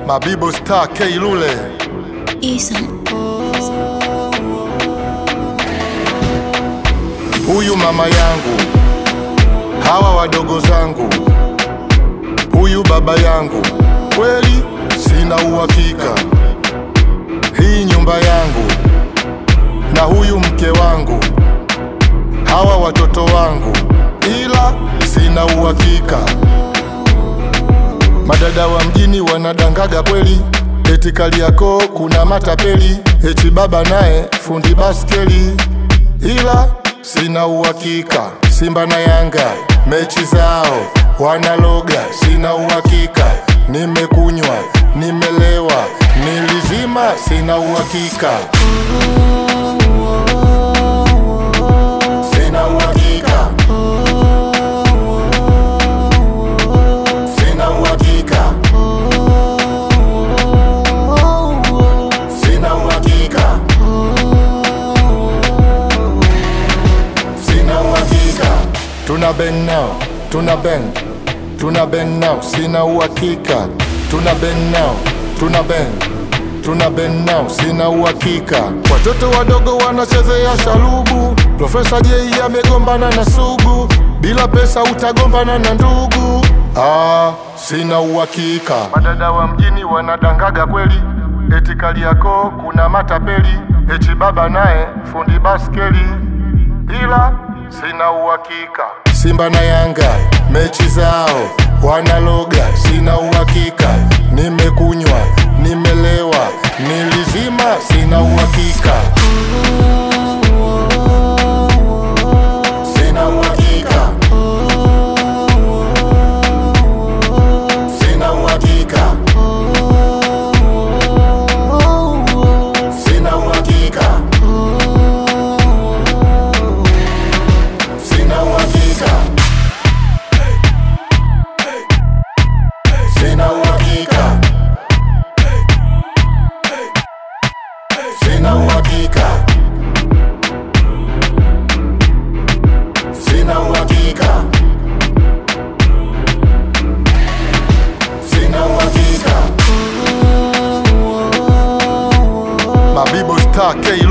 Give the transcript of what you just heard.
Mabibo Star K Lule Isa. Huyu mama yangu, hawa wadogo zangu, huyu baba yangu, kweli sina uhakika. Hii nyumba yangu na huyu mke wangu, hawa watoto wangu, ila sina uhakika. Madada wa mjini wanadangaga kweli, eti Kariakoo kuna matapeli, eti baba naye fundi baskeli, ila sina uhakika. Simba na Yanga mechi zao wanaloga, sina uhakika. Nimekunywa, nimelewa, nilizima, sina uhakika. Sina uhakika. Sina uhakika. Sina uhakika. Sina uhakika. Tuna bang now, tuna bang, tuna bang now, sina uhakika. Tuna bang now, tuna bang, tuna bang now, sina uhakika. Watoto wadogo wanachezea shalubu, Profesa Jei amegombana na Sugu, bila pesa utagombana na ndugu. Ah, sina uhakika. Madada wa mjini wanadangaga kweli, eti Kariakoo kuna matapeli, eti baba naye fundi baskeli ila sina uhakika. Simba na Yanga mechi zao wanaloga, sina uhakika. Nimekunywa, nimelewa, nilizima, sina uhakika. Sina uhakika. Sina uhakika. Sina uhakika. Sina uhakika. Sina uhakika. Sina uhakika. Sina uhakika. Sina uhakika. Mabibo Star K